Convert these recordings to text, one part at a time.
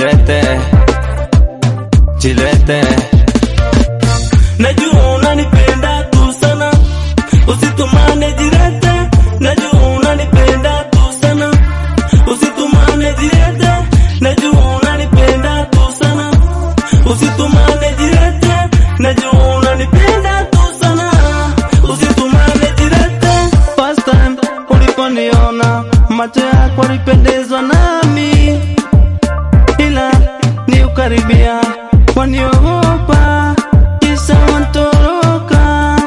jilete jilete Najua unanipenda tu sana, usitumane jirete. Najua unanipenda tu sana, usitumane jirete. Najua unanipenda tu sana, usitumane jirete. Najua unanipenda tu sana, usitumane jirete. First time uliponiona macho yako yalipendezwa nami, ila ni ukaribia waniogopa, kisha wantoroka.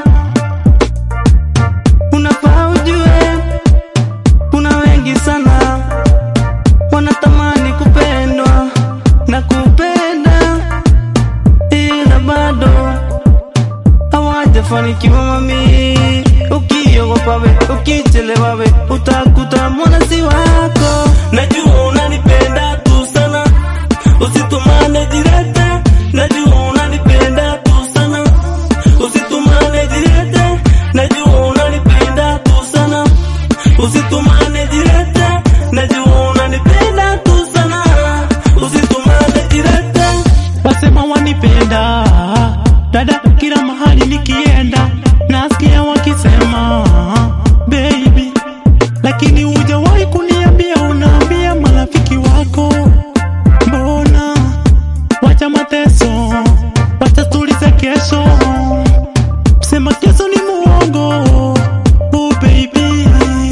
Unafaa ujue kuna wengi sana wanatamani kupendwa na kupenda, ila bado hawajafanikiwa mami. Ukiogopa we, ukichelewa we, utakuta mwanasi wako. Najua unanipenda tu sana, usitumane jirete. Najua unanipenda tu sana, usitumane jirete. Najua unanipenda tu sana, usitumane jirete. Najua unanipenda tu sana, usitumane jirete. wasema wanipenda dada, kila mahali nikienda nasikia wakisema baby, lakini hujawahi kuniambia, unaambia marafiki wako. Mbona wacha mateso, wacha tulize kesho, sema kesho ni muongo. Oh baby,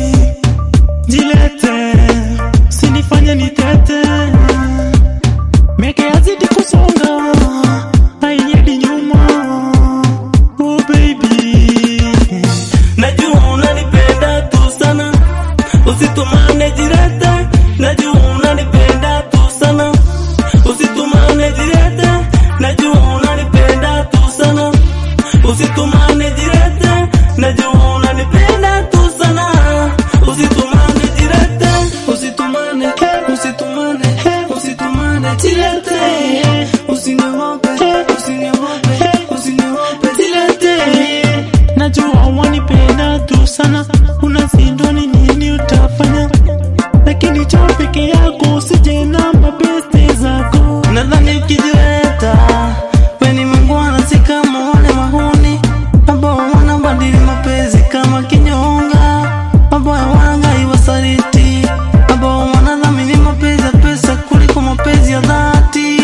jilete, sinifanye nitete Miaka yazidi kusonga, haiendi nyuma. Oh baby, Najua unanipenda tu sana, usitumane jirete. Najua unanipenda tu sana, usitumane jirete. Najua unanipenda tu sana, usitumane jirete. Najua unanipenda tu sana, usitumane jirete. Usitumane, usitumane, usitumane, jilete. Usiniogope, usiniogope, usiniogope, jilete. najua wanipenda tu sana, unashindwa ni nini utafanya, lakini cho peke yako usije na mabeste zako. Nadhani ukijileta we ni mungwana, si kama wale mahuni ambao wanabadili mapenzi kama kinyonga, ambao wanangai wasaliti, ambao wanadhamini mapenzi ya pesa kuliko mapenzi ya dhati.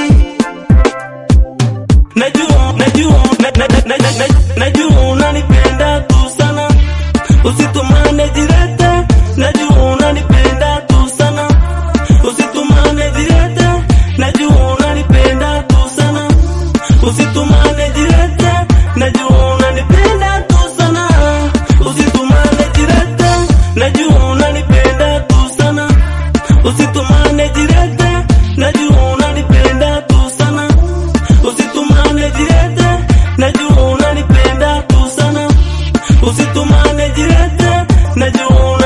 Najua, najua, na, na, na, na, na, najua unanipenda tu sana, usitumane jirete. Najua unanipenda tu sana, usitumane jirete. Najua unanipenda tu sana, usitumane jirete. Najua unanipenda tu sana, usitumane jirete. Najua unanipenda tu sana, usitumane jirete. Najua unanipenda tu sana usitumane jirete, najua unanipenda tu sana, usitumane jirete, najua